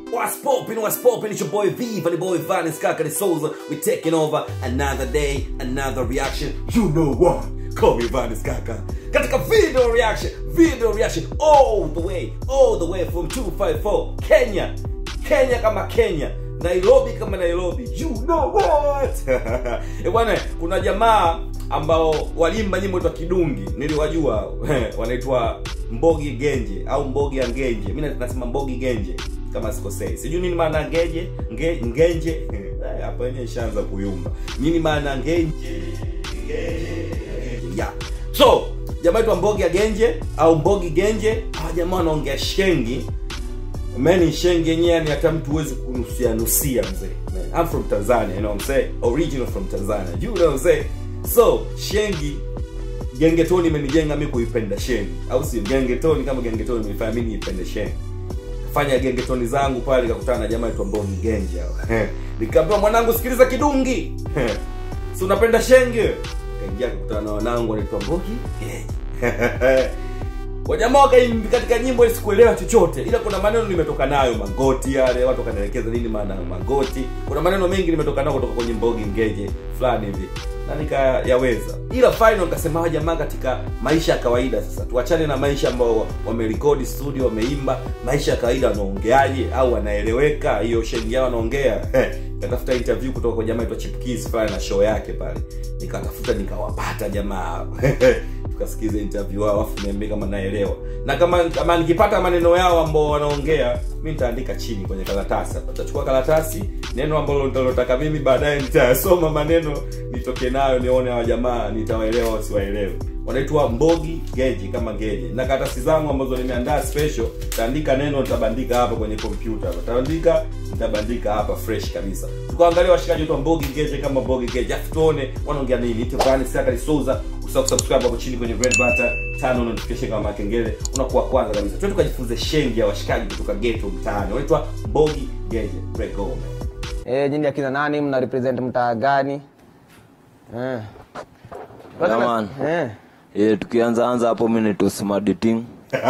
What's poppin', what's poppin'? It's your boy V, the boy Vanis Kakari Souza. We're taking over another day, another reaction. You know what? Call me Vanis Kaka. Katika video reaction, video reaction all the way, all the way from 254 Kenya. Kenya kama Kenya. Nairobi kama Nairobi. You know what? Eh bwana, kuna jamaa ambao walimba nyimbo za kidungi niliwajua wanaitwa Mbogi Genje au Mbogi ya Ngenje. Mimi nasema Mbogi Genje kama sikosei. Sijui nini maana ngeje, nge, ngenje. Eh, Hapa yenyewe ishaanza kuyumba. Nini maana ngenje? Ngenje. Yeah. So, jamaa wetu Mbogi ya Genje au Mbogi Genje, hawa jamaa wanaongea shengi mani shengi yenyewe ni hata mtu huwezi kunusia nusia mzee Man, I'm from Tanzania you know what I'm saying original from Tanzania you know what I'm saying so shengi gengetoni imenijenga mimi kuipenda shengi au sio gengetoni kama gengetoni imenifanya mimi niipende shengi fanya gengetoni zangu pale nikakutana na jamaa aitwa Mboni Genja nikamwambia mwanangu sikiliza kidungi si unapenda shenge kaingia kakutana na wanangu wanaitwa Mbogi Genja wajamaa wakaimba katika nyimbo ile sikuelewa chochote ila kuna maneno nimetoka nayo magoti yale watu wakanielekeza nini maana ya magoti kuna maneno mengi nimetoka nayo kutoka kwenye mbogi ngeje fulani hivi na nikayaweza ila final nikasema hawa jamaa katika maisha ya kawaida sasa tuachane na maisha ambao wamerekodi studio wameimba maisha ya kawaida wanaongeaje au wanaeleweka hiyo shengi yao wanaongea nikatafuta interview kutoka kwa jamaa aitwa Chipkiz pale na show yake pale nikatafuta nikawapata jamaa tukasikiza interview yao afu niambie kama naelewa na kama kama nikipata maneno yao ambao wanaongea mi nitaandika chini kwenye karatasi hapa nitachukua karatasi neno ambalo nitalotaka mimi baadaye nitayasoma maneno nitoke nayo nione hawa jamaa nitawaelewa wasiwaelewe wanaitwa mbogi geji kama geji na karatasi zangu ambazo nimeandaa special nitaandika neno nitabandika hapa kwenye kompyuta hapa nitaandika nitabandika hapa fresh kabisa tukaangalia washikaji wetu wa mbogi geji kama mbogi geji afu tuone wanaongea nini itevani saka souza usahau kusubscribe hapo chini kwenye red button tano notification kama kengele unakuwa kwanza kabisa twende tukajifunze shengi ya washikaji kutoka ghetto mtaani wanaitwa mbogi geje regome Eh, jini akina nani mna represent mtaa gani? Eh. Yeah, man. Eh. Eh, tukianza anza hapo mimi ni tosmaditing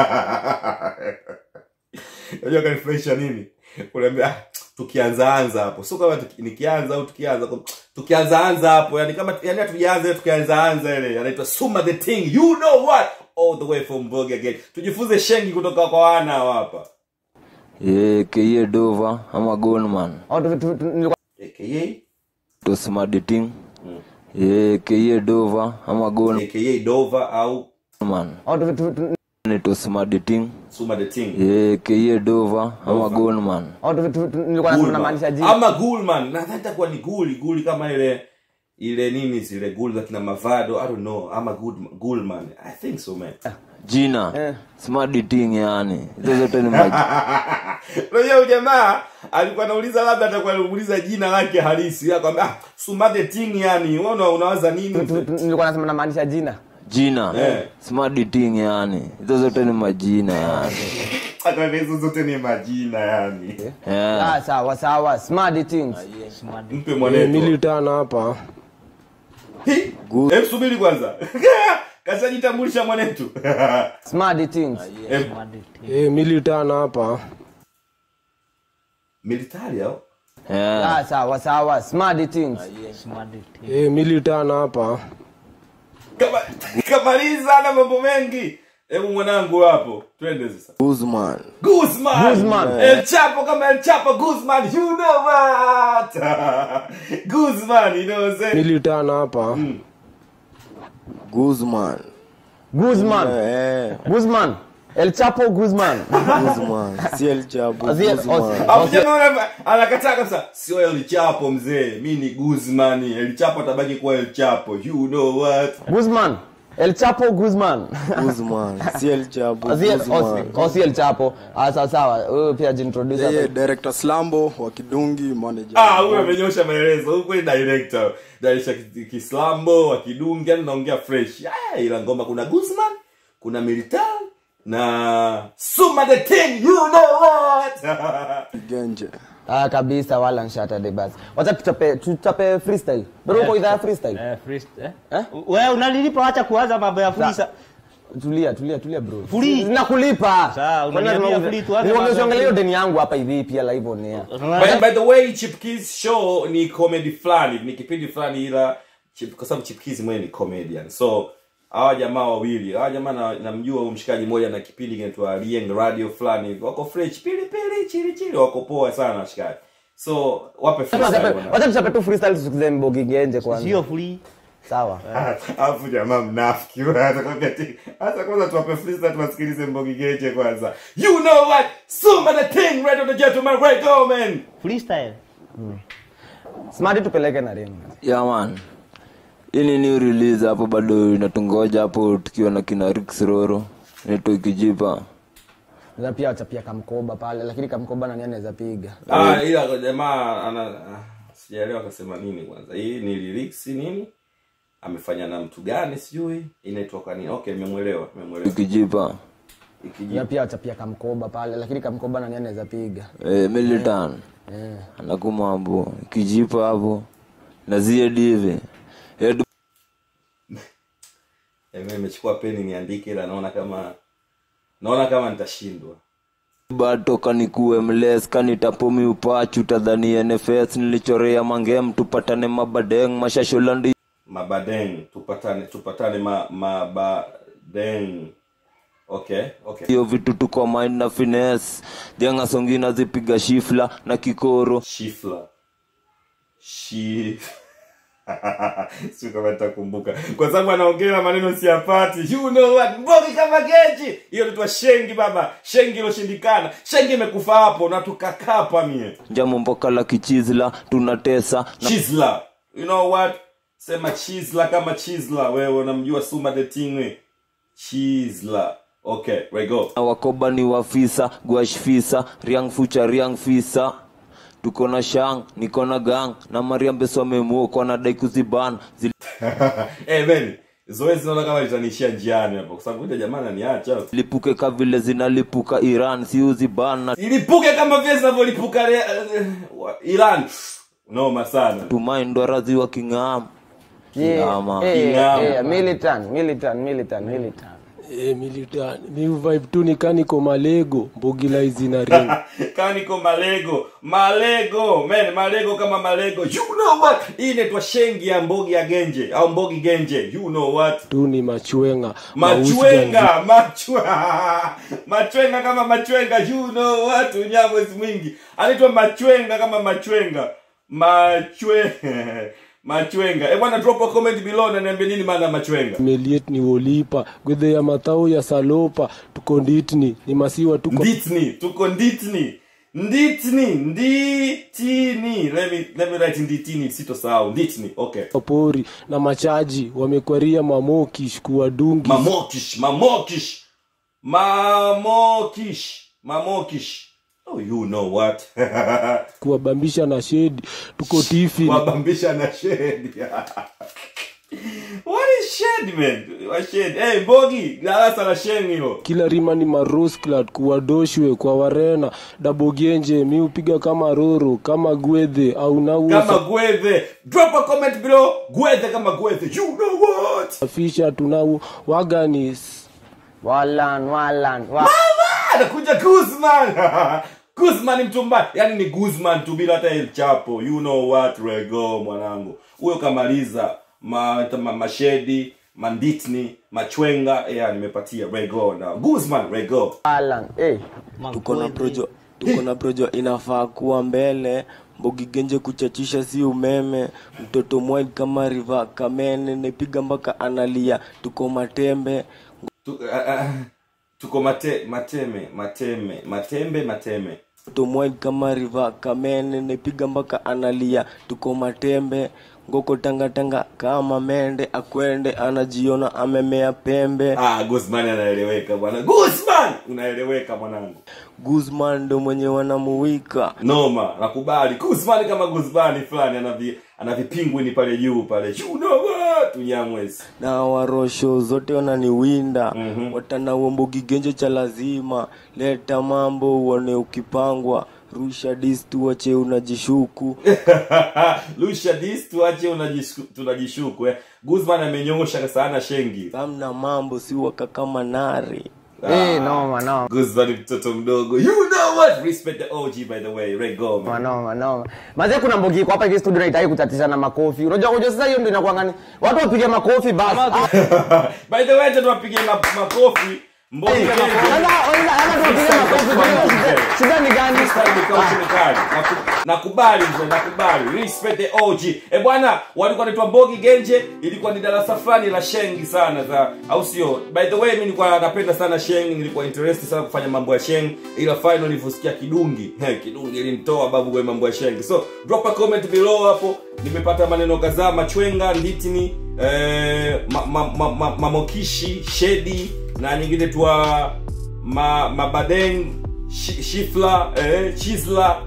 unajua kanifurahisha nini unaambia ah, tukianza anza hapo sio kama tuki- nikianza au tukianza tukianza anza hapo yani kama yani hatujaanza tukianza anza ile anaitwa suma the thing you know what all the way from Mbogi again tujifunze shengi kutoka kwa wana hawa hapa Eh, kie dova ama gonman Au tu- tu- tu- nilikuwa aka tosmaditing Eh, kie dova ama gonman aka Dova au au tu- tu- tu- ni tosmaditing suma the thing Eh, kie dova ama gonman au tu- tu- tu- nilikuwa nasema Gulman. namaanisha jini. ama gulman nadhani itakuwa ni guli guli kama ile ile nini zile guli za kina mavado i don't know ama Gul- gulman i think so man jina Eh. smaditing yani hizo zote ni maji unajua huyu jamaa alikuwa anauliza labda atakuwa anauliza jina lake halisi akwambia ah, sumade ting yani wewe una- unawaza nini Tu- tu- tu- nilikuwa nasema namaanisha jina. jina Eh. smaditing yani hizo zote ni majina yani akwambia hizo zote ni majina yani Eh. Ah, sawa sawa. Smart things. mpe mwanetu militana hapa Hi, Good. hebu subiri kwanza kashajitambulisha mwanetu Smart things. Em, e, militana hapa militari au Eh. Ah, sawa sawa. Smart things. e, militana hapa Kama- kamaliza na mambo mengi hebu mwanangu hapo twende sasa Guzman Guzman. Guzman. El Chapo kama El Chapo Guzman. You know what? Guzman, you know what I'm saying? militana hapa Guzman Guzman. Eh, Guzman. El Chapo Guzman. Guzman si El Chapo Azie- Guzman Osi- Hapo jamaa ana- anakataa kabisa. Sio El Chapo mzee. Mimi ni Guzman. El Chapo atabaki kuwa El Chapo. You know what? Guzman. El Chapo Guzman. Guzman si El Chapo Osi- Guzman osi- Osi El Chapo. Ah, sawa sawa. Wewe pia jintroduce yeye hapa. director slambo wa kidungi manager Ah, huyu amenyosha maelezo. Huyu kweli director. Director ki- Kislambo wa Kidungi yani naongea fresh. Ah, ila ngoma kuna Guzman, kuna Militar na Suma the King. You know what? genje Ah, kabisa wala nshata de basi. Wacha tuchape tuchape freestyle. Bado uko idhaa ya freestyle? Eh, freest- eh? Eh? wewe unalilipa wacha kuanza mambo ya freestyle tulia tulia tulia bro Free. nakulipa Sawa, Kwani unaniambia lazima- free tu, acha Nikwambia mambo usiangalie ya hiyo deni yangu hapa hivi pia live on air by, by the way chipkiz show ni comedy fulani ni kipindi fulani ila Chip- kwa sababu chipkiz mwenyewe ni comedian so hawa jamaa wawili hawa jamaa na- namjua huyu mshikaji mmoja na kipindi kinaitwa Lieng radio fulani hivi wako fresh pili pili chili chili wako poa sana washikaji so wape freestyle bwana. wacha tuchape tu freestyle tusikize mbogi genje kwanza sio free sawa alafu jamaa mnafiki atakwambia ti hata kwanza tuwape freestyle tuwasikilize mbogi geche kwanza you know what suma the thing right on the gentleman right go man freestyle smart tupeleke na ring yeah man hii ni new release hapo bado inatungoja hapo tukiwa na kina Rix Roro neto ikijipa na pia wachapia kamkoba pale lakini kamkoba nani anaweza piga ah ila jamaa ana ah, sijaelewa akasema nini kwanza hii ni lyrics nini amefanya na mtu gani sijui inaitwa kwa nini okay nimemwelewa nimemwelewa ikijipa ikiji na pia wachapia kamkoba pale lakini kamkoba nani anaweza piga eh, militan anakumambo ikijipa hapo na ziedi hivi Head eh, mimi nimechukua peni niandike ila naona kama naona kama nitashindwa batoka nikuwe mles kanitapomi upachu tadhani nfs nilichorea mangem tupatane mabadeng mashasholandi mabadeng tupatane tupatane ma mabadeng okay okay hiyo vitu tuko mind na fines dhianga songina zipiga shifla na kikoro shifla shi sio kama nitakumbuka kwa sababu anaongea maneno siyapati you know what mbogi kama geji hiyo nitwa shengi baba shengi iloshindikana shengi imekufa hapo na tukakapa mie njamo mboka la kichizla tunatesa na chisla you know what sema chisla kama chisla wewe unamjua suma the tingwe chisla okay we go na wakoba ni wafisa guashfisa riang fucha riang fisa tuko na shang niko na gang na mariambesomemuokwa na dai kuziban eh man zoezi naona kama litaniishia njiani hapo kwa sababu ile jamaa ananiacha zilipuke ka vile zinalipuka iran siuziban na ilipuke kama vile zinavyolipuka Re- eh, wa- Iran noma sana tumaindwarazi wa king'am Kingama. Kingama. militan militan militan militan Eh, militan mi vibe tu nikaniko malego mbogila hizi na ring kama niko malego malego man malego kama malego you know what hii inaitwa shengi ya mbogi ya genje au mbogi genje you know what tu ni machwenga Mausi ganzi. machwenga machwa machwenga kama machwenga you know what unyamwezi mwingi anaitwa machwenga kama machwenga machwe machwenga eh bwana drop a comment below na niambie nini maana ya machwenga meliet ni wolipa gwedhe ya mathao ya salopa tuko nditni ni masiwa tuko nditni tuko nditni nditni nditini let me let me write nditini sitosahau nditni okay pori na machaji wamekwaria mamokish kuwadungi mamokish mamokish mamokish mamokish oh you know what kuwabambisha na shedi tuko tifi wabambisha na shedi what is shed man What shed hey mbogi darasa la shen hilo kila rima ni marosklat kuwadoshwe kwa warena dabogenje mi upiga kama roro kama gwedhe au kama nausa gwethe drop a comment below gwethe kama gwethe you know what fisha tunau waganis walan walan wa Mama, anakuja Guzman Guzman mtu mbaya yani ni Guzman tu bila hata El Chapo you know what rego mwanangu huyo kamaliza ma, ma, mashedi manditni machwenga yeah nimepatia rego na Guzman rego walan eh tuko na projo tuko na projo inafaa kuwa mbele mbogi genje kuchachisha si umeme mtoto mwed kama riva kamene nepiga mpaka analia tuko matembe tu, uh, uh, tuko mate, mateme mateme matembe mateme mtoto mwed kama riva kamene nepiga mpaka analia tuko matembe ngoko tangatanga kama mende akwende anajiona amemea pembe ah Guzman anaeleweka bwana Guzman unaeleweka mwanangu guzman ndo mwenye wanamuwika noma nakubali Guzman kama Guzman fulani anavi anavipingwini pale juu pale you know what unyamwezi na warosho zote wananiwinda Mhm. watana uombogi genje cha lazima leta mambo uone ukipangwa rusha dis tuache unajishuku lusha dis tuache unajishu- tunajishuku eh. guzman amenyosha sana shengi amna mambo si waka kama nari Eh, noma noma guzman mtoto mdogo you know what respect the og by the way Ray Goma. noma noma mazee kuna mbogi iko hapa hivi studio naitaki kutatishana makofi unajua kujua sasa hiyo ndio inakuwa ngani watu wapige makofi basi Ah, by the way acha tuwapige ma- makofi Mbogi sasa Genje. oiza hata tupige makofi shida- shida ni gani Naku- nakubali mzee nakubali respect the og e bwana walikuwa naitwa mbogi genje ilikuwa ni darasa fulani la shengi sana za au sio by the way mi nilikuwa napenda sana sheng nilikuwa interested sana kufanya mambo ya sheng ila final nilivyosikia kidungi he, kidungi ilimtoa babu kwenye mambo ya shengi so drop a comment below hapo nimepata maneno kadhaa machwenga nditini eh, ma, ma, ma, ma, mamokishi shedi na nyingine twa ma, mabadeng shi, shifla eh, chisla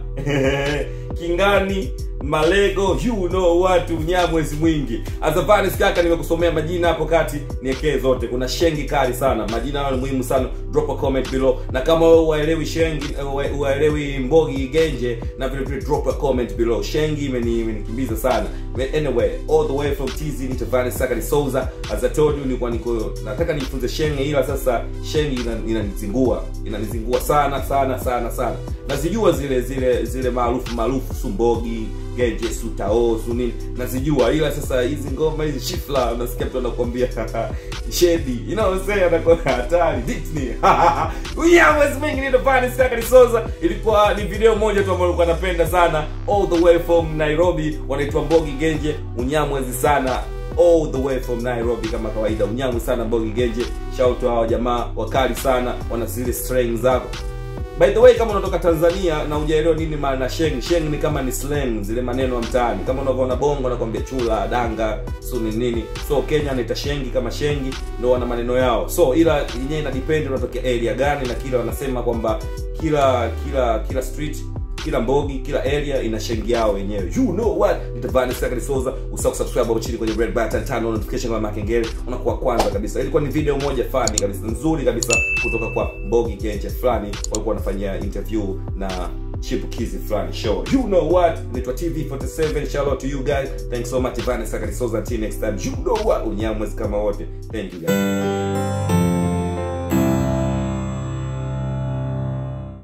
kingani malego you know watu nyamwezi mwingi azavanis kaka nimekusomea majina hapo kati niekee zote kuna shengi kali sana majina hayo ni muhimu sana drop a comment below na kama wewe uwaelewi shengi eh, uwaelewi mbogi genje na vile vile drop a comment below shengi imeni- imenikimbiza sana But anyway all the way from tz nitavanis saka ni souza as i told you nilikuwa niko nataka nifunze shengi ila sasa shengi ina- inanizingua inanizingua sana sana sana sana nazijua zile zile zile maarufu maarufu sumbogi geje sutao su nini nazijua ila sasa hizi ngoma hizi shifla unasikia mtu anakuambia shedi inaosea anakuwa hatari ditni unyamwezi mengi nitopaniskakanisoza ilikuwa ni video moja tu ambayo nilikuwa napenda sana all the way from nairobi wanaitwa mbogi genje unyamwezi sana all the way from nairobi kama kawaida unyamu sana mbogi genje shauto hawa jamaa wakali sana wana zile streng zako by the way kama unatoka tanzania na ujaelewa nini maana sheng sheng ni kama ni slang zile maneno ya mtaani kama unavyoona bongo nakwambia chula danga so ni nini so kenya naita shengi kama shengi ndo wana maneno yao so ila yenyewe ina depend unatokea area gani na kila wanasema kwamba kila kila kila street kila mbogi kila area ina shengi yao wenyewe you know what nitavani saka nisoza usahau kusubscribe hapo chini kwenye red button turn on notification kama makengele unakuwa kwanza kabisa ilikuwa ni video moja fani kabisa nzuri kabisa kutoka kwa mbogi genje fulani walikuwa wanafanyia interview na chipukizi fulani show you know what naitwa tv 47 shout out to you guys thanks so much Ivani Saka Nisoza until next time you know what unyamwezi kama wote thank you guys